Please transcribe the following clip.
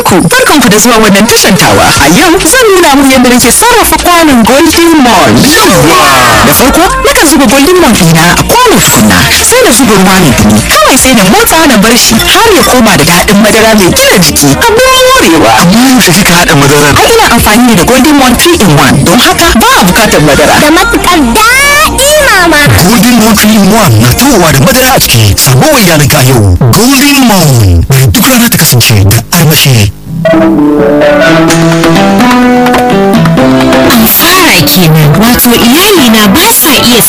ku barkanku da zuwa wannan tashan tawa a yau zan nuna muku yadda nake sarrafa kwanon golden mon da farko nakan zuba golden mon ɗina a kwano tukunna sai na zuba ruwa mai dumi kawai sai na motsa na bar shi har ya koma da daɗin madara mai gina jiki abin morewa amma yaushe kika haɗa madarar ai ina amfani ne da golden mon 3 in 1 don haka ba a bukatar madara da matukar daɗi mama golden moon three in one na tawowa da madara a ciki sabo wa iyalinka a yau golden moon bari duk rana ta kasance da armashi fara kenan wato iyali